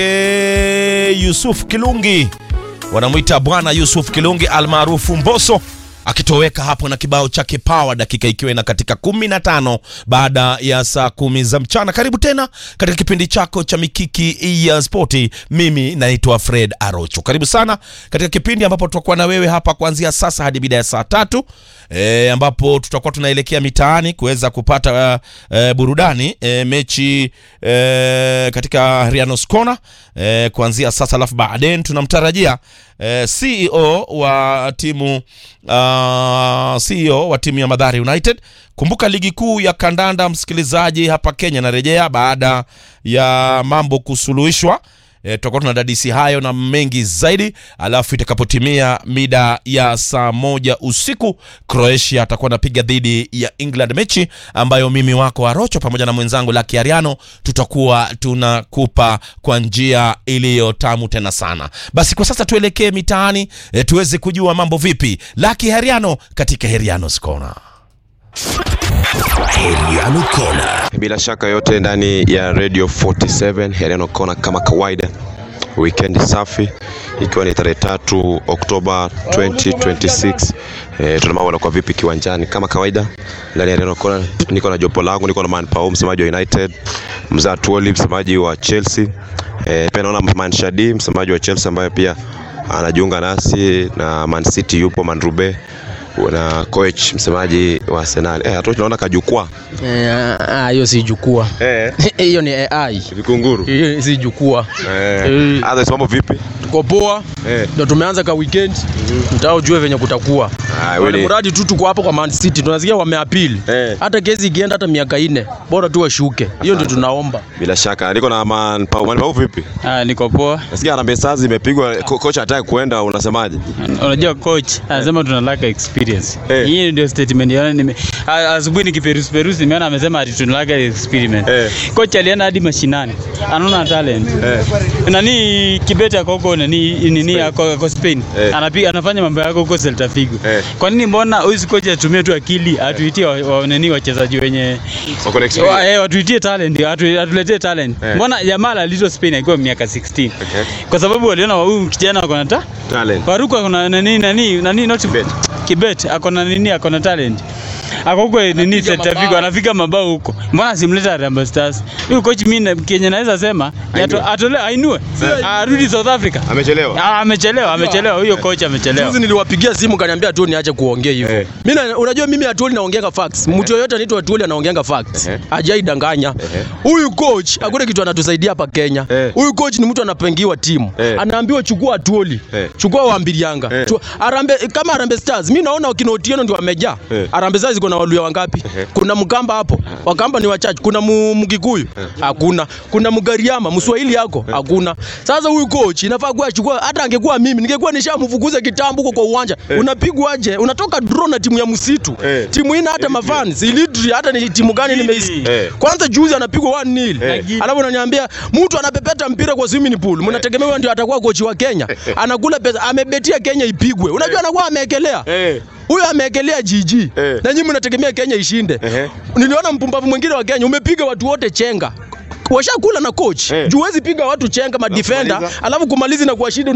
E, Yusuf Kilungi wanamwita bwana Yusuf Kilungi almaarufu Mbosso akitoweka hapo na kibao chake Power, dakika ikiwa ina katika 15 baada ya saa kumi za mchana. Karibu tena katika kipindi chako cha mikiki ya spoti. Mimi naitwa Fred Arocho. Karibu sana katika kipindi ambapo tutakuwa na wewe hapa kuanzia sasa hadi mida ya saa tatu e, ambapo tutakuwa tunaelekea mitaani kuweza kupata uh, uh, burudani e, mechi e, katika Rianos Corner e, kuanzia sasa, alafu baadaye tunamtarajia e, CEO wa timu uh, CEO wa timu ya Madhari United. Kumbuka ligi kuu ya kandanda, msikilizaji, hapa Kenya inarejea baada ya mambo kusuluhishwa. E, tutakuwa tuna dadisi hayo na mengi zaidi, alafu itakapotimia mida ya saa moja usiku Croatia atakuwa anapiga dhidi ya England, mechi ambayo mimi wako Arocho pamoja na mwenzangu Lucky Ariano tutakuwa tunakupa kwa njia iliyo tamu tena sana. Basi kwa sasa tuelekee mitaani e, tuweze kujua mambo vipi. Lucky Ariano katika Heriano's Corner. Heriano Kona. Bila shaka yote ndani ya Radio 47 Heriano Kona kama kawaida, weekend safi, ikiwa ni tarehe tatu Oktoba 2026. E, tuna mambo yanakuwa vipi kiwanjani kama kawaida ndani ya Heriano Kona. Niko na jopo langu, niko na Man Pau, msemaji wa United, Mzaa Tuoli, msemaji wa Chelsea. E, pia naona Man Shadi, msemaji wa Chelsea ambaye pia anajiunga nasi na Man City, yupo Man Rube na coach msemaji wa Arsenal. Eh, hatu tunaona kajukwaa. Eh, ah, hiyo si jukwaa. Eh, Hiyo ni AI. vikunguru. Hiyo si jukwaa. Eh, Eh. hata mambo vipi? Tuko poa. Eh. Ndio tumeanza ka weekend. Mtao ujue venye kutakuwa. Ah, Wale wewe. mradi tu tuko hapo kwa Man City. Tunasikia wameapili. Eh. Hata kesi ikienda hata miaka ine, bora tu washuke. Hiyo ndio tunaomba. Bila shaka niko na Man Pau. Man Pau vipi? Ah, niko poa. Nasikia Harambee Stars imepigwa, ko- coach hataki kuenda, unasemaje? Unajua coach anasema tuna lack experience. Eh. Hii ndio statement yana nime a- asubuhi nikiperusi perusi nimeona amesema ati tuna lack experience. Eh. Coach alienda hadi mashinani. Anaona talent. Eh. Nani Kibete ako huko nani nini ako ako Spain. Eh. Anapiga anafanya mambo yako huko Celta Vigo. Eh. Kwa nini mbona huyu coach atumie tu akili atuitie wa, wa, nani wachezaji wenye Wako na wa, experience. eh, watuitie talent, atu, atuletee talent. Eh. Mbona Jamal alitwa Spain akiwa miaka 16. Okay. Kwa sababu waliona huyu kijana ako na ta Talent. Faruku akona nani nani nani not Kibet. Kibet akona nini akona talent. Ako huko nini Celta Vigo anafika mabao huko. Mbona simleta Harambee Stars? Huyu coach mimi na- Kenya naweza sema yato- atole ainue. Arudi South Africa. Amechelewa. Ah, amechelewa, amechelewa huyo coach amechelewa. Juzi niliwapigia simu kaniambia tu niache kuongea hivyo. Eh. Mimi na- unajua mimi Atuoli naongeanga facts. Mtu yoyote anaitwa Atuoli anaongeanga facts. Ehe. Hajaidanganya. Ehe. Huyu coach hakuna kitu anatusaidia hapa Kenya. Eh. Huyu coach ni mtu anapangiwa timu. Eh. Anaambiwa chukua Atuoli. Eh. Chukua Wambirianga. Eh. Tu- Arambe kama Arambe Stars. Mimi naona wakina Otieno ndio wamejaa. Eh. Arambe Stars iko na waluya wangapi? Ehe. Kuna Mkamba hapo. Wakamba ni wachache. Kuna Mu- Mkikuyu. Hakuna. Kuna Mgariama, Mswahili yako. Hakuna. Sasa huyu coach inafaa kuwa achukua hata angekuwa mimi ningekuwa nishamfukuza kitambo huko kwa uwanja. Unapigwa aje? Unatoka draw na timu ya msitu. Eh. Timu ina hata mafans. Ilitri hata ni timu gani nimeisi. Eh. Kwanza juzi anapigwa 1-0. Eh. Alafu unaniambia mtu anapepeta mpira kwa swimming pool. Mnategemea huyo ndio atakuwa kochi wa Kenya. Anakula pesa, amebetia Kenya ipigwe. Unajua anakuwa ameekelea. Eh. Huyo ameekelea jiji. Eh. Na nyinyi mnategemea Kenya ishinde. Ehe. Niliona mpumbavu mwingine wa Kenya umepiga watu wote chenga. Washakula na coach. Eh. Juu huwezi piga watu chenga ma defender, kumaliza. alafu kumalizi na kuwashinda